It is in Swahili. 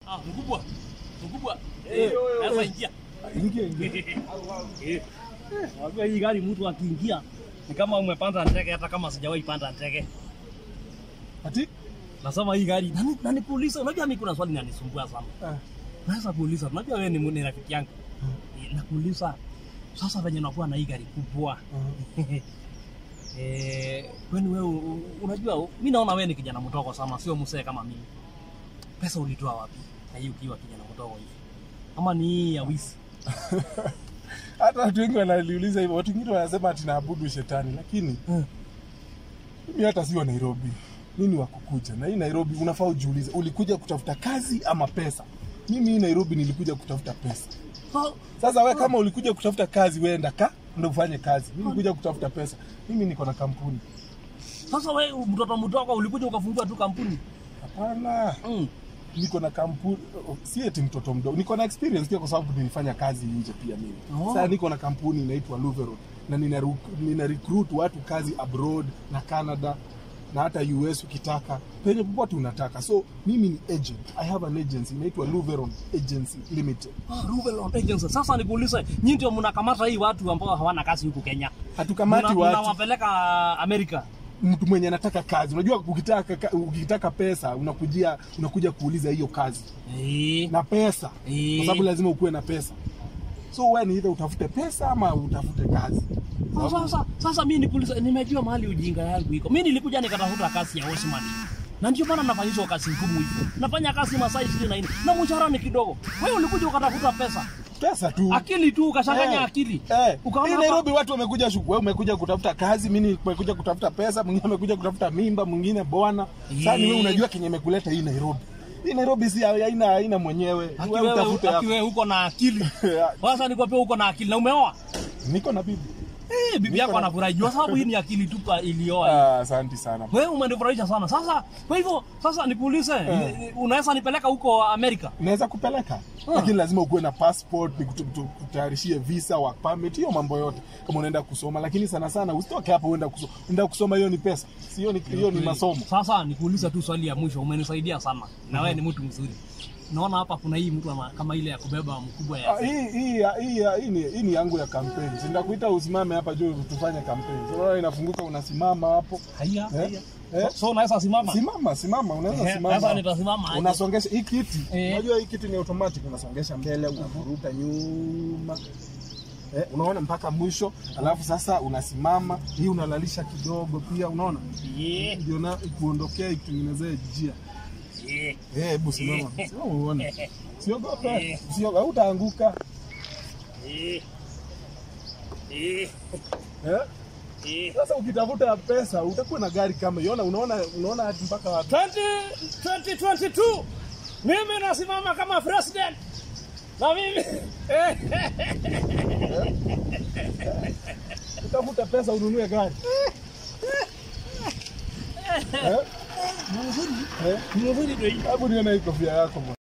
Ah, mkubwa. Mkubwa. Eh, Eh, eh, sasa eh. ingia. Ingia ingia. Eh. Wajua hii gari mtu akiingia ni kama umepanda ndege hata kama sijawahi panda ndege. Ati? Nasema hii gari nani nani kuuliza, unajua mimi kuna swali linanisumbua sana. Ah. Naweza kuuliza, unajua wewe ni, ni rafiki yangu. Eh, Nakuuliza sasa venye unakuwa na hii gari kubwa. Eh, kwani wewe u- u- unajua mimi naona wewe ni kijana mdogo sana, sio mzee kama mimi. Pesa ulitoa wapi? Na hii ukiwa kijana mdogo hivi. Ama ni hii ya wizi? Hata watu wengi wanaliuliza hivyo. Watu wengine wanasema ati naabudu shetani, lakini Hmm. mimi hata sio Nairobi. Mimi ni wa kukuja. Na hii Nairobi unafaa ujiulize, ulikuja kutafuta kazi ama pesa? Mimi hii Nairobi nilikuja kutafuta pesa. So, Sasa we kama ulikuja kutafuta kazi, weenda ka ndo ufanye kazi. Mimi nilikuja kutafuta pesa. Mimi niko na kampuni. Sasa wewe mtoto mdogo ulikuja ukafungua tu kampuni. Hapana. Mm. niko na kampuni si eti mtoto mdogo niko na experience pia kwa sababu nilifanya kazi nje pia mimi Oh. sasa niko na kampuni inaitwa Luveron na nina, ru- nina recruit watu kazi abroad na Canada na hata US ukitaka penye popote unataka so mimi ni agent I have an agency inaitwa Luveron Agency Limited Ah, Ruvelon Agency. Sasa nikuulize, nyinyi ndio mnakamata hii watu ambao hawana kazi huku Kenya. hatukamati Mna- watu Mnawapeleka Amerika. mtu mwenye anataka kazi unajua ukitaka ka- ukitaka pesa unakujia unakuja kuuliza hiyo kazi Eh. na pesa Eh. kwa sababu lazima ukuwe na pesa so wewe ni either utafute pesa ama utafute kazi Sasa sasa sasa mimi nikuulize, nimejua mahali ujinga yangu iko. Mimi nilikuja nikatafuta kazi ya Osman. Na ndio maana nafanyishwa kazi ngumu hivyo. Nafanya kazi masaa 24 na mshahara ni kidogo. Wewe ulikuja ukatafuta pesa. pesa tu Akili tu ukachanganya Eh, akili. eh. Ukaona Hii hapa- Nairobi watu wamekuja shuku, wewe umekuja kutafuta kazi, mimi nimekuja kutafuta pesa, mwingine amekuja kutafuta mimba, mwingine bwana. Sasa ni wewe Eh. unajua kenye imekuleta hii Nairobi. Hii Nairobi si haina haina mwenyewe. Aki Wewe utafute wewe, aki hapo. wewe uko na akili. Sasa nikwambia uko na akili na umeoa. Niko na bibi. Eh, bibi Niko yako na- anafurahi jua sababu hii ni akili tu pa- ilioa. Ah, asante sana. Wewe umenifurahisha sana. Sasa kwa hivyo sasa nikuulize, Eh. ni- unaweza nipeleka huko Amerika? Naweza kupeleka. Lakini lazima ukuwe na passport, nikutayarishie visa, work permit, hiyo mambo yote. Kama unaenda kusoma, lakini sana sana usitoke hapo uenda kusoma. Uenda kusoma hiyo ni pesa. Sio ni hiyo ni masomo. Sasa nikuuliza tu swali ya mwisho, umenisaidia sana na wewe ni mtu mzuri. Naona hapa kuna hii mtu ama- kama ile ya kubeba mkubwa Ah, ya hii hii hii hii ni hii ni yangu ya kampeni. Si ndakuita usimame hapa juu tufanye kampeni. So, unaona inafunguka unasimama hapo. haya Eh? haya. Eh? So unaweza simama? Simama, simama, unaweza Eh, simama. Sasa nitasimama aje? Unasongesha hii kiti. Eh. Unajua hii kiti ni automatic, unasongesha mbele, unavuruta nyuma. Eh, unaona mpaka mwisho, alafu sasa unasimama, hii unalalisha kidogo pia, unaona? Yeah. Ndio na kuondokea ikutengenezee njia. Yeah. Eh, hebu simama. Simama uone. Siogope. Eh. Usiogope, hautaanguka. Eh. Eh. Eh? Eh. Sasa ukitafuta pesa utakuwa na gari kama hiyo. Unaona unaona unaona hadi mpaka wapi? 20 2022 mimi nasimama kama president na mimi eh. Utafuta pesa ununue gari. Eh? Ni mzuri, Eh? ni mzuri ndio hii. Hebu nione hii kofia yako. bwana.